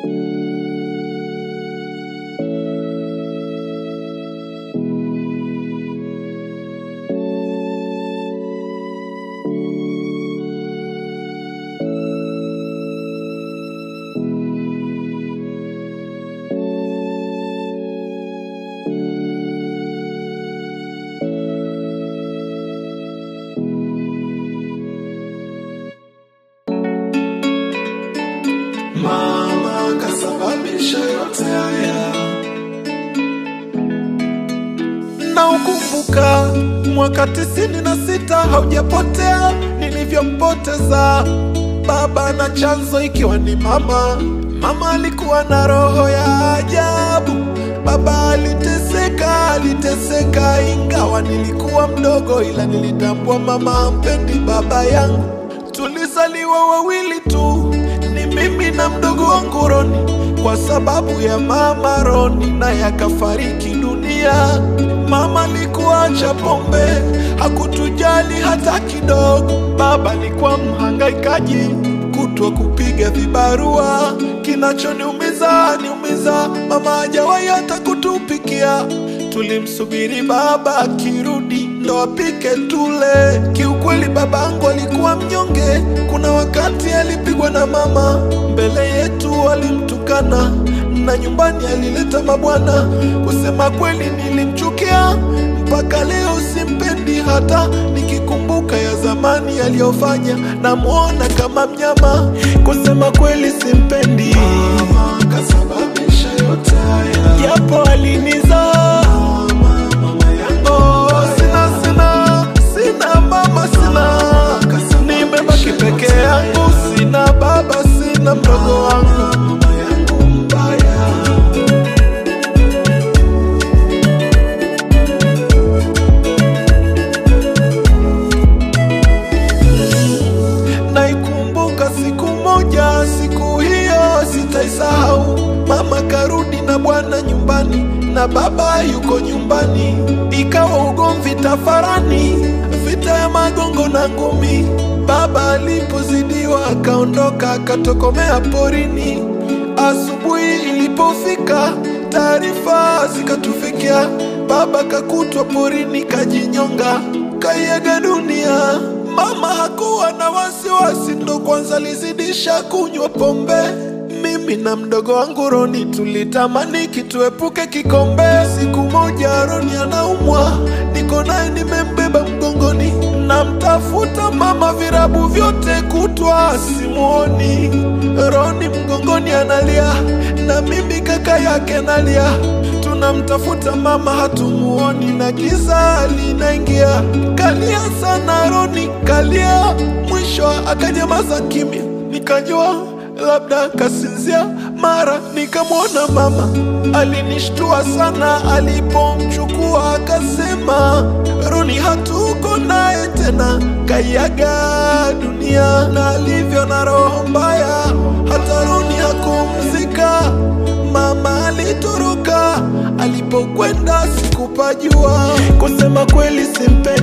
Mama kasababisha yote haya, na ukumbuka mwaka tisini na sita haujapotea nilivyompoteza baba, na chanzo ikiwa ni mama. Mama alikuwa na roho ya ajabu, baba aliteseka, aliteseka, ingawa nilikuwa mdogo, ila nilitambua mama hampendi baba yangu. Tulizaliwa wawili tu, ni mimi na mdogo wangu Roni, kwa sababu ya mama Roni naye akafariki dunia. Mama alikuwa acha pombe, hakutujali hata kidogo. Baba alikuwa mhangaikaji, kutwa kupiga vibarua. Kinachoniumiza niumiza, mama hajawahi hata kutupikia. Tulimsubiri baba akirudi ndo apike tule. Kiukweli babangu alikuwa mnyonge, kuna wakati alipigwa na mama mbele yetu, alimtukana na nyumbani alileta mabwana. Kusema kweli nilimchukia mpaka leo, simpendi hata nikikumbuka ya zamani aliyofanya, namwona kama mnyama. Kusema kweli simpendi, mama kasababisha yote haya, japo alinizaa Oh, sina sina sina mama sina, nimebaki peke yangu, sina baba, sina mdogo wangu Naikumbuka siku moja, siku hiyo sitaisahau. Mama karudi na bwana nyumbani na baba yuko nyumbani, ikawa ugomvi tafarani, vita ya magongo na ngumi. Baba alipozidiwa akaondoka akatokomea porini. Asubuhi ilipofika, taarifa zikatufikia, baba kakutwa porini kajinyonga, kaiaga dunia. Mama hakuwa na wasiwasi, ndo kwanza alizidisha kunywa pombe. Mimi na mdogo wangu Roni tulitamani kituepuke kikombe. Siku moja Roni anaumwa, niko naye nimembeba mgongoni, namtafuta mama virabu vyote kutwa simuoni. Roni mgongoni analia, na mimi kaka yake nalia tunamtafuta mama hatumuoni, na giza linaingia. Kalia sana Roni, kalia, mwisho akanyamaza kimya, nikajua labda kasinzia. Mara nikamwona mama, alinishtua sana alipomchukua, akasema Roni hatuko naye tena, kaiaga dunia. Na alivyo na roho mbaya, hata Roni hakumzika. Mama alitoroka, alipokwenda sikupajua. Kusema kweli simpendi